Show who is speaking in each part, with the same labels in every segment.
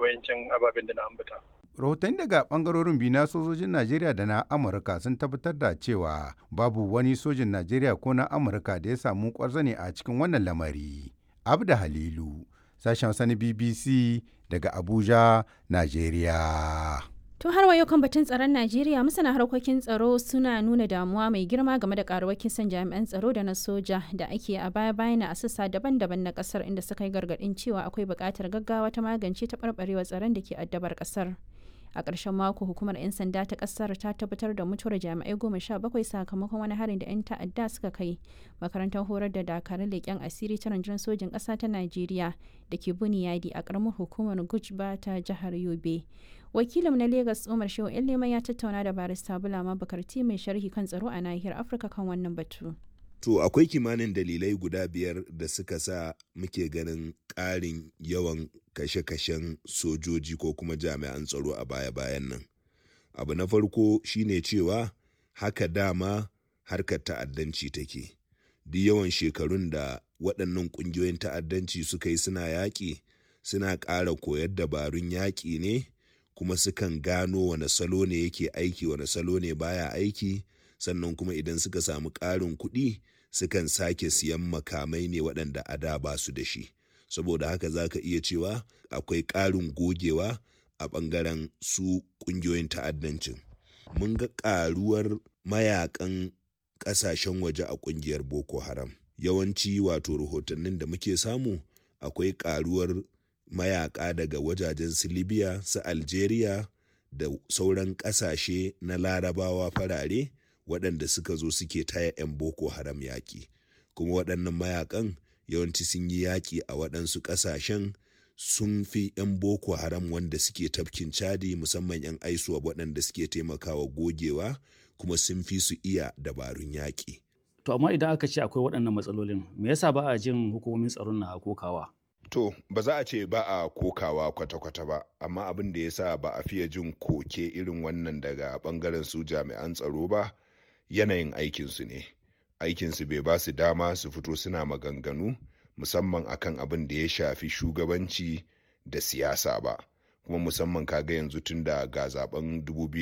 Speaker 1: wayancin ababen da na ambata.
Speaker 2: rahotanni daga bangarorin biyu na sojojin najeriya da na amurka sun tabbatar da cewa babu wani sojin najeriya ko na amurka da ya samu kwarzane a cikin wannan lamari abda halilu sashen sani bbc daga abuja najeriya
Speaker 3: To har wayo kan batun tsaron Najeriya masana harkokin tsaro suna nuna damuwa mai girma game da karuwar kisan jami'an tsaro da na soja da ake a baya bayan a sassa daban-daban na kasar inda suka yi gargadin cewa akwai buƙatar gaggawa ta magance taɓarɓarewar tsaron da ke addabar kasar. A ƙarshen mako hukumar 'yan sanda ta ƙasar ta tabbatar da mutuwar jami'ai goma sha bakwai sakamakon wani harin da 'yan ta'adda suka kai makarantar horar da dakarun leƙen asiri ta rundunar sojin ƙasa ta Najeriya da ke Buniyadi a ƙaramar hukumar Gujba ta jihar Yobe. wakilin na Legas Umar Shehu Leman ya tattauna da barista Bulama Bakarti mai sharhi kan tsaro a nahiyar Afirka kan wannan batu.
Speaker 4: To akwai kimanin dalilai guda biyar da suka sa muke ganin ƙarin yawan kashe-kashen sojoji ko kuma jami'an tsaro a baya-bayan nan. Abu na farko shine cewa haka dama harkar ta'addanci take. Duk yawan shekarun da waɗannan ƙungiyoyin ta'addanci suka yi suna yaƙi suna ƙara koyar dabarun yaƙi ne. kuma sukan gano wane salo ne yake aiki wane salo ne baya aiki sannan kuma idan suka samu ƙarin kuɗi sukan sake siyan makamai ne waɗanda a da ba su da shi saboda haka za ka iya cewa akwai ƙarin gogewa a ɓangaren su ƙungiyoyin ta'addancin mun ga ƙaruwar mayakan ƙasashen waje a ƙungiyar boko haram yawanci wato rahotannin da muke samu akwai ƙaruwar mayaka daga wajajen su libya su algeria da sauran kasashe na larabawa farare waɗanda suka zo suke taya 'yan boko haram yaƙi kuma waɗannan mayakan yawanci sun yi yaƙi a waɗansu ƙasashen sun fi 'yan boko haram wanda suke tafkin cadi musamman 'yan aisuwa waɗanda suke taimakawa gogewa kuma sun fi su iya dabarun yaƙi.
Speaker 5: to amma idan aka ce akwai waɗannan matsalolin me yasa ba a jin hukumomin tsaron na kokawa
Speaker 4: To, ba za a ce ba a kokawa kwata-kwata ba, amma abin da ya sa ba a fiye jin koke irin wannan daga bangaren su jami'an tsaro ba, yanayin aikinsu ne. Aikinsu bai ba su dama su fito suna maganganu, musamman akan abin da ya shafi shugabanci da siyasa ba. Kuma musamman kaga yanzu tun da ga zaben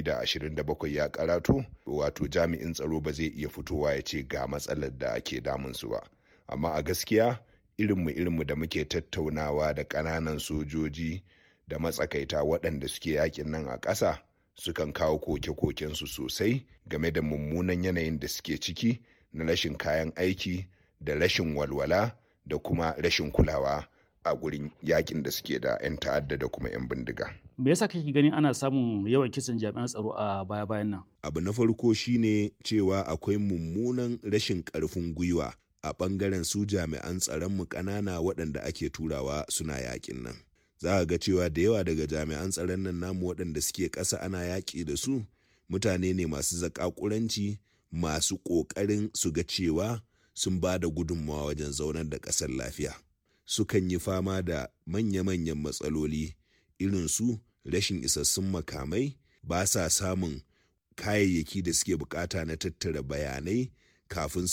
Speaker 4: 2027 ya karatu, wato jami'in tsaro ba zai iya fitowa ya ce ga matsalar da ake damunsu ba. Amma a gaskiya, irinmu irinmu da muke tattaunawa da ƙananan sojoji da matsakaita waɗanda suke yakin nan a ƙasa sukan kawo koke-kokensu sosai game da mummunan yanayin da suke ciki na rashin kayan aiki da rashin walwala da kuma rashin kulawa a gurin yakin da suke da 'yan ta'adda da kuma 'yan bindiga.
Speaker 5: me yasa kake ganin ana samun yawan kisan jami'an tsaro a baya-bayan nan
Speaker 4: Abu na farko shine cewa akwai mummunan rashin ƙarfin gwiwa a ɓangaren su jami'an tsaronmu ƙanana waɗanda ake turawa suna yaƙin nan. Za a ga cewa da yawa daga jami'an tsaron nan namu waɗanda suke ƙasa ana yaƙi da su mutane ne masu zaƙaƙuranci masu ƙoƙarin su ga cewa sun ba da gudunmawa wajen zaunar da ƙasar lafiya. Sukan yi fama da manya-manyan matsaloli irin su rashin isassun makamai ba sa samun kayayyaki da suke bukata na tattara bayanai kafin su